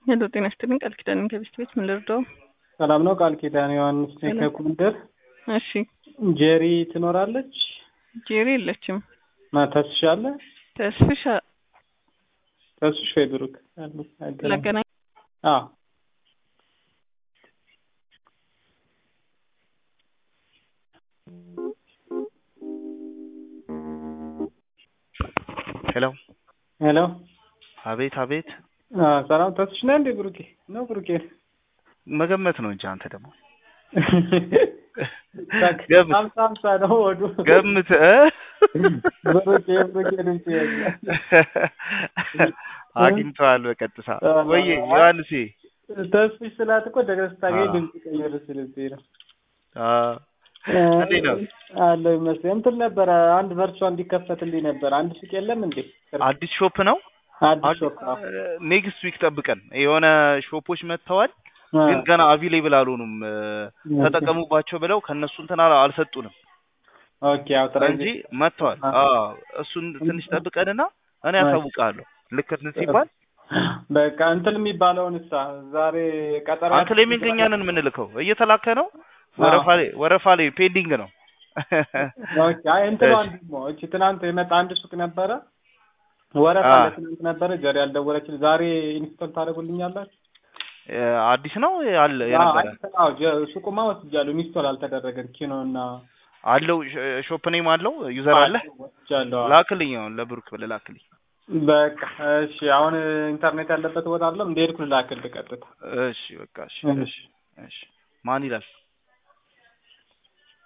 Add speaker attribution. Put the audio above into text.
Speaker 1: ሄሎ ጤና ይስጥልኝ ቃል ኪዳን ከቤስት ቤት ምን ልርዳው?
Speaker 2: ሰላም ነው። ቃል ኪዳን ዮሐንስ ነኝ ከጎንደር።
Speaker 1: እሺ
Speaker 2: ጄሪ ትኖራለች?
Speaker 1: ጄሪ የለችም።
Speaker 2: ማ ተስሻ አለ?
Speaker 1: ተስፍሻ
Speaker 2: ተስሽ ወይ ብሩክ አሉ? አይገናኝም።
Speaker 1: ላገናኝ
Speaker 2: አዎ
Speaker 3: ሄሎ
Speaker 2: ሄሎ
Speaker 3: አቤት አቤት
Speaker 2: አ ሰላም ተስሽ ነህ እንዴ? ብሩኬ ነው ብሩኬ
Speaker 3: መገመት ነው እንጂ አንተ ደግሞ
Speaker 2: ታክ
Speaker 3: ገምት።
Speaker 2: ሀምሳ ሀምሳ ነው ወዱ
Speaker 3: ገምት እ?
Speaker 2: ብሩኬ ብሩኬ ድምጽ ያለ
Speaker 3: አግኝተዋል በቀጥታ
Speaker 2: አ-
Speaker 3: ወይ ዮሐንሴ
Speaker 2: ተስፍሽ ስላት እኮ ደግረህ ስታገኝ
Speaker 3: አ።
Speaker 2: ድምጽ ቀይር ስለዚህ ነው።
Speaker 3: አ፣ እንዴት ነው?
Speaker 2: አለው ይመስለኝ እንትን ነበረ አንድ ቨርቹዋ እንዲከፈትልኝ ነበር። አንድ ሱቅ የለም እንዴ?
Speaker 3: አዲስ ሾፕ ነው
Speaker 2: አዲስ ሾፕ ነው።
Speaker 3: ኔክስት ዊክ ጠብቀን የሆነ ሾፖች መጥተዋል
Speaker 2: አ።
Speaker 3: ግን ገና አቪሌብል አልሆኑም እ፣ ተጠቀሙባቸው ብለው ከእነሱ እንትን አላ- አልሰጡንም
Speaker 2: ኦኬ ያው ጥራ
Speaker 3: እንጂ መጥተዋል
Speaker 2: አ።
Speaker 3: አዎ እሱን ትንሽ ጠብቀንና እኔ
Speaker 2: አ።
Speaker 3: ያሳውቃለሁ ልክ እንትን ሲባል
Speaker 2: በቃ እንትን የሚባለውን እሳ ዛሬ ቀጠሮ
Speaker 3: አንተ ላይ የሚገኛንን የምንልከው እየተላከ ነው ወረፋ ላይ ወረፋ ላይ ፔንዲንግ ነው
Speaker 2: ኦኬ አይ እንትን
Speaker 3: እሺ።
Speaker 2: አንድ ደግሞ እቺ ትናንት የመጣ አንድ ሱቅ ነበረ ወረፋ
Speaker 3: አ።
Speaker 2: ለትናንት ነበረ ጀሪ ያልደወለችልኝ ዛሬ ኢንስቶል ታደርጉልኛላችሁ?
Speaker 3: እ፣ አዲስ ነው አለ የነበረ
Speaker 2: አዎ ጀ- ሱቁማ ወስጃለሁ ኢንስቶል አልተደረገም ኪኖ እና
Speaker 3: አለው ሽ- ሾፕ ኔም አለው ዩዘር አለ
Speaker 2: ወስጃለሁ አዎ።
Speaker 3: ላክልኝ አሁን ለብሩክ ብለህ ላክልኝ
Speaker 2: በቃ እሺ አሁን ኢንተርኔት ያለበት ቦታ አለ እንደሄድኩ ልላክልህ ቀጥታ
Speaker 3: እሺ በቃ እሺ
Speaker 2: እሺ።
Speaker 3: እሺ እሺ ማን ይላል